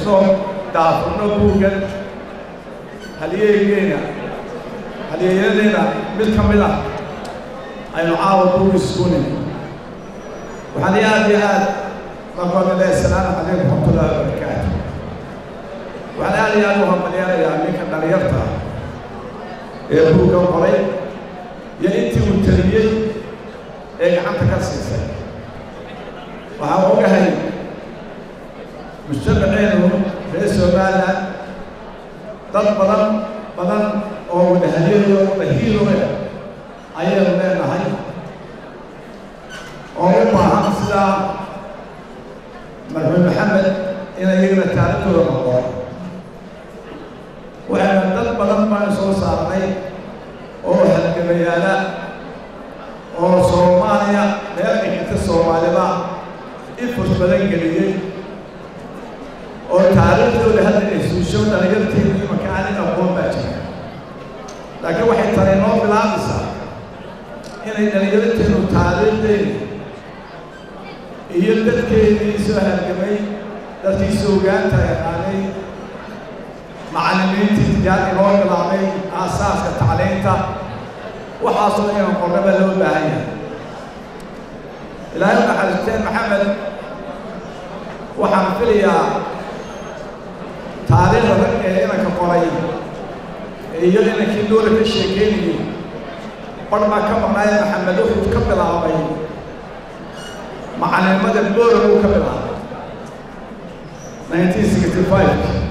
xusno daafurno buuggan halyeeygeena halyeeyadeena mid ka mid ah aynu caawa buug iskunin waxaan aad iyo aad markoodale asalaamu calaykum raxmatullahi wabarakaatu waxaan aad iyo aad u hambalyaanayaa ninka dhalinyarta ah ee buugga qoray iyo intii uu taliyey ee gacanta ka siisay waxaan ogahay mujtamaceenu reer somalilan dad badan badan oo wadahalyayo wadahiiloe ayaynu leenahay oo u baahan sidaa marxuum maxamed inay iyagana taariikhdooda noqon waxayna dad badan baan soo saarnay oo halgamayaala oo soomaaliya meel dhigita soomaalida ifus badan geliyey oo taariikhdooda hadda ay suusho dhalinyarteedu imanka aanin aqoon baa jira laakiin waxay tani noo bilaabaysaa inay dhalinyarteenu taariikhdeeda iyo dadkeedii soo halgamay dadkii soogaanta yaqaanay macallimiintii tijaar inoo bilaabay aasaaska tacliinta waxaasoo inan qornaba loo baahan yahay ilaahay u naxariisteen maxamed waxaan filayaa taariikhda rag ee inanka qoray iyo inankii doola ka sheekeynayay bar baa ka maqnaaye maxamed wuxuu ka bilaabay macallimada doola uu ka bilaabay nineteen sixty five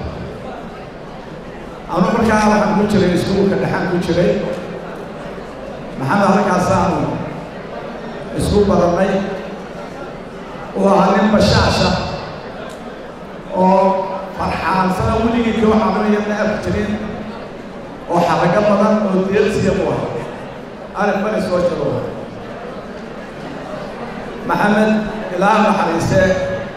anu markaa waxaan ku jiray iskuulka dhexaan ku jiray maxamed halkaasaanu isku barannay uu ahaa nin bashaasha oo farxaansana weligii koo cabanaya ma arki jirin oo xarago badan oo deelsiya u ah arif bani soo jiro maxamed ilaa naxariisee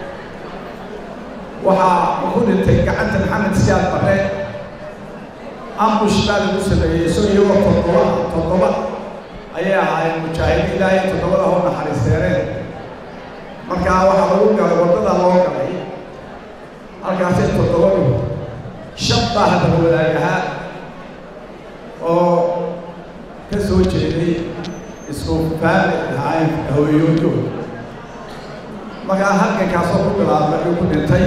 waxaa ku dhintay gacanta maxamed siyaad bare ambush baa lagu sameeyey so iyagoo toddoba toddoba ayay ahaayeen mujaahidiin ilaahay toddobada hoo naxariisteereen markaa waxaa lagu galay waddada loo galay halkaasay toddobadu shan baa haddaba wadaagahaa oo ka soo jeeday isku faami ahayn hooyooyooda markaa halkankaasoo ku bilaabmay uu ku dhintay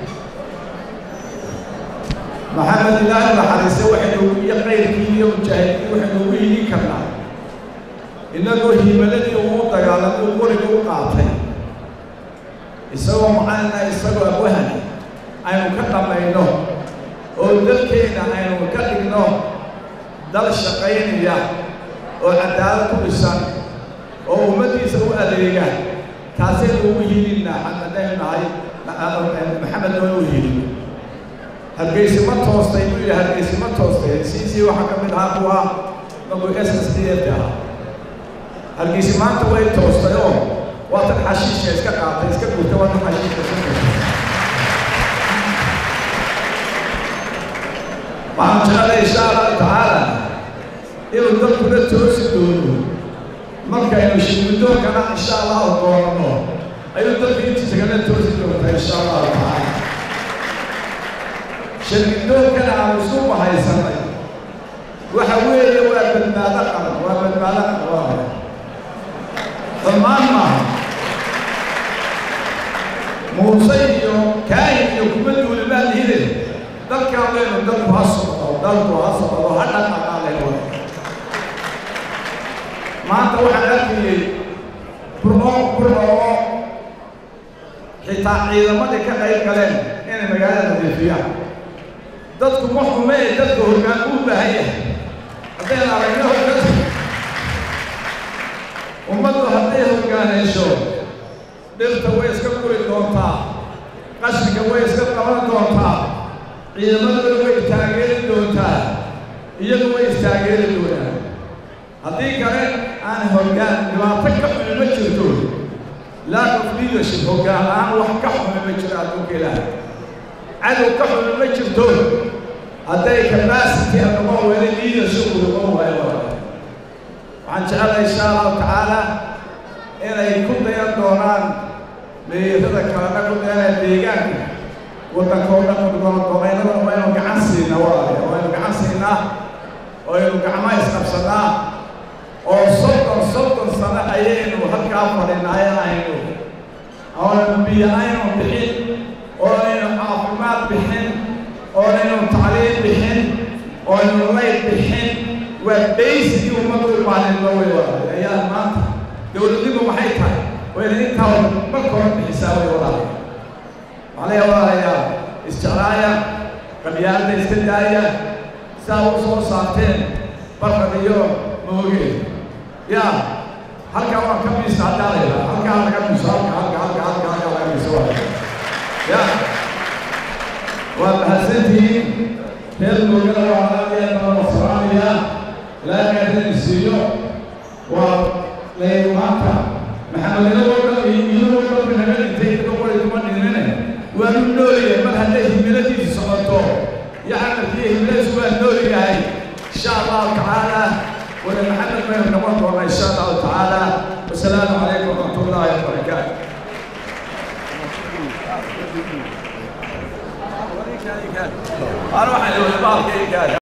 maxamed ilaahay naxariiste waxaynu iyo qayrkii iyo mujaahidiin waxaynu ugu hidin karnaa innagoo hiimaladii uu dagaalamay uu qoriga u qaatay isagoo macalina isagoo abwahani aynu ka dhammayno oo dalkeenna aynu ka dhigno dal shaqaynaya oo cadaalad ku dhisan oo ummaddiisa u adeega taasaynu ugu hiilinaa haddaynu nahay maxamed oo u hiilin hargeysi ma toostay buu yidhi hargeysi ma toostay siisii waxaa ka mid ahaa kuwa magu s s d f ahaa hargeysi maanta way toostay oo waa tan xashiishka iska qaatay iska gurtay waa tan xashiishka iska gurtay waxaan jeclay insha allahu tacaala inuu dalkuna toosi doono markaynu shirgudoonkana insha allahu doonano ayuu dalka intiisa kala toosi doontaa insha allahu tacaala shirgudoonkana aanu isku bahaysanay waxa weeye waa badbaado qaran waa badbaado qaran dhammaan maaha muuse iyo kaahin iyo kuma duulimaa lihide dalkaan leynu dalku ha socdo dalku ha socdo ha dhaqaqaaleyno maanta waxaan arkayey burco burco oo xitaa ciidamadii ka qayb galeen inay magaalada nadiifiyaan dadku ma xume ee dadka hoggaan uu baahan yahay haddayna aragno hoggaan ummaddu hadday hoggaaneysho dhirta way iska guri doontaa qashinka way iska qaban doontaa ciidamadooda way taageeri doontaa iyagu way istaageeri doonaan haddii kale aan hoggaan dhibaato ka xumi ma jirto lack of leadership hoggaan la-aan wax ka xumi ma jiro adduunka ilaahay cadow ka xumi ma jirto hadday capacity noqon weyne leadership uu noqon waayo waxaan jecelahay insha allahu tacaala inay ku dayan doonaan meeyarada kalena ku dayanaya deegaanka waddanka oo dhan goboleynada waynu gacan siinaa walaalayaal waynu gacan siinaa waynu gacmaha isqabsanaa oo soddon soddon sano ayaynu halkaa fadhinaaye aynu oonu biyo aynu bixin oonaynu caafimaad bixin oonaynu tacliim bixin oonaynu layd bixin waa baysigii ummadda u maalinno way walaalayaal ayaa maanta dowladnimu maxay tahay wayna intaa marka hore bixisaa way walaalayaal macnaha walaalayaal isjeclaaya qabyaalada iska daaya saa u soo saarteen barkad iyo moogeed yaa halkaa waan ka miisa haddaa la yidhaha halkaa laga miso halka halka halka halka halka laga miso waa ya waa mahadsantihiin reer moogada waa aadaya baan wasalaamaya ilaahay hadin siiyo waa laynu maanta maxamedinadoo dhan iyo iyadoo dhanka naga dhintay idinka qori kuma dhinine waanu noolyahay mar hadday himiladiisu socoto iyo camalkiiyo himiladiisu waa nool yahay insha allahu tacaala wada maxamed baynu noqon doonaa insha allahu tacaala wasalaamu calaykum waraxmat ullaahi wabarakaatu أنا واحد يقول